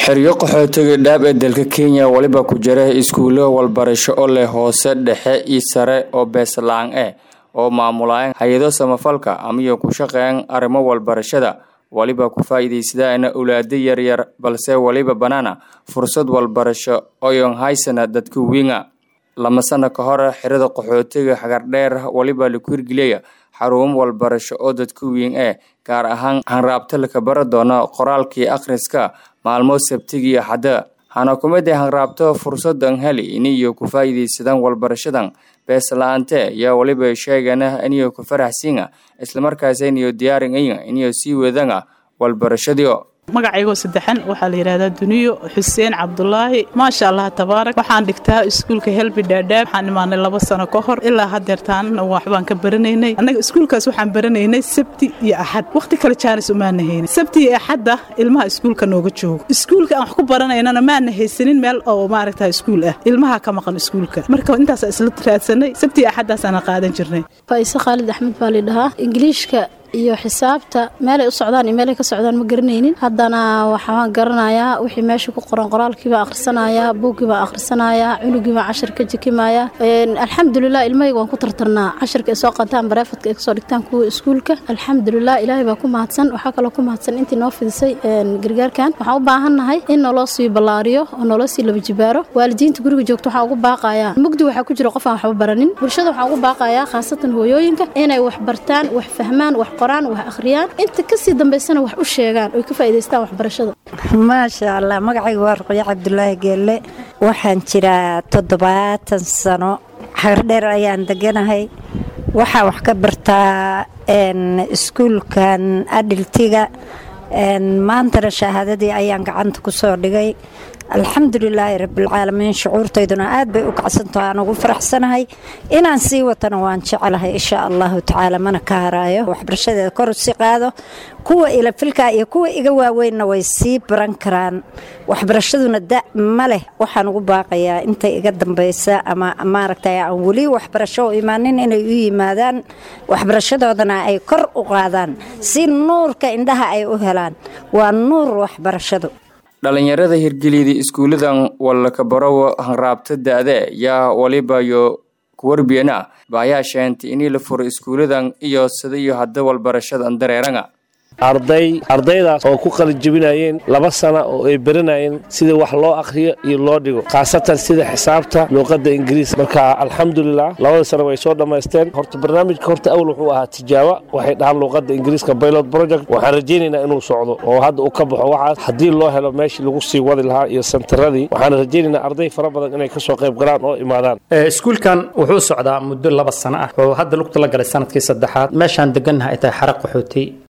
xeryo qaxootiga dhaab ee dalka kenya weliba ku jira iskuulo walbarasho oo leh hoose dhexe iyo sare oo beesla-aan ah oo maamulaan hay-ado samafalka amiyo ku shaqeeyaan arrimo walbarashada weliba ku faa'iidaysadaan awlaado yaryar balse weliba banaana fursad walbarasho oyon haysana dadka wiinga lama sano ka hor xerada qaxootiga xagardheer weliba laku hirgeliyaya xarumo walbarasho oo dadka wiin ah gaar ahaan hanraabta laka bara doona qoraalkii akhriska maalmo sabtigiiyo xadda hana kumid a hanraabto fursadan heli iniyo ku faa'iidaysadaan walbarashadan beesla-aante yaa weliba sheegana iniyo ku faraxsiina islamarkaas iniyo diyaarin aya iniyo sii wadana walbarashadio magacaygoo saddexan waxaa la yidhahdaa duniyo xuseen cabdulaahi maasha allah tabaarak waxaan dhigtaa iskuulka helbi dhaadhaab waxaan imaanay laba sano ka hor ilaa hadeertaanna waxbaan ka baranaynay annaga iskuulkaas waxaan baranaynay sabti iyo axad wakhti kale jaanis umaana haynin sabti iyo axadda ilmaha iskuulka nooga joogo iskuulka aan wax ku baranaynana maana haysanin meel oo maaragta iskuul ah ilmaha ka maqan iskuulka marka intaasa isla raadsanay sabti iyo axaddaasana qaadan jirnay faise khaalid axmed baa lidhahaa ingiliishka iyo xisaabta meelay u socdaan iyo meelay ka socdaan ma garanaynin haddana waxaan garanayaa wixii meesha ku qoran qoraalkiibaa akhrisanayaa buuggiibaa akhrisanayaa cunugiibaa cashar ka jikimayaa alxamdulilah ilmahayga waan ku tartarnaa casharka ay soo qataan bareefadka ay kasoo dhigtaan kuwa iskuulka alxamdulilah ilaahay baa ku mahadsan waxaa kaloo ku mahadsan intii noo fidisay gargaarkan waxaan u baahannahay in naloo sii ballaariyo oo naloo sii laba jibaaro waalidiinta guriga joogta waxaan ugu baaqayaa mugdi waxaa ku jira qof aan waxba baranin bulshada waxaan ugu baaqayaa khaasatan hooyooyinka inay wax bartaan wax fahmaan wax qoraan wax akhriyaan inta kasii dambaysana wax u sheegaan oy ka faa'idaystaan waxbarashada maasha allah magacayga waa ruqyo cabdulaahi geelle waxaan jiraa toddobaatan sano xagardheer ayaan deganahay waxaa wax ka bartaa iskuulkan adhiltiga maantana shahaadadii ayaan gacanta ku soo dhigay alxamdulilaahi rabbilcaalamiin shucuurtayduna aad bay u kacsantaho aan ugu faraxsanahay inaan sii watana waan jecelahay insha allahu tacaala mana ka haraayo waxbarashadeeda kor si qaado kuwa ilafilka iyo kuwa iga waaweynna way sii baran karaan waxbarashaduna da ma leh waxaan ugu baaqayaa intay iga dambaysa ama maaragtay aan weli waxbarasho u imaanin inay u yimaadaan waxbarashadoodana ay kor u qaadaan si nuurka indhaha ay u helaan waa nuur waxbarashadu dhalinyarada hirgeliyada iskuuladan walakabarow hanraabta da-de yaa waliba yo kuwarbiyana baayaa sheentay inii la furo iskuuladan iyo sida iyo hadda walbarashadan dareeranga arday ardaydaas oo ku qalijabinayeen laba sana oo ay baranayeen sida wax loo akhriyo iyo loo dhigo khaasatan sida xisaabta luuqadda ingiriis marka alxamdulilah labada sana way soo dhammaysteen horta barnaamijka horta awl wuxuu ahaa tijaaba waxay dhahaan luuqadda ingiriiska pilot project waxaan rajaynaynaa inuu socdo oo hadda uu ka baxo waxaas haddii loo helo meeshii lagu sii wadi lahaa iyo santaradii waxaan rajaynaynaa arday fara badan inay kasoo qayb galaan oo imaadaan iskuulkan wuxuu socdaa muddo laba sano ah oo hadda lugta la galay sanadkii saddexaad meeshaan degannaha ay tahay xaraq qaxooti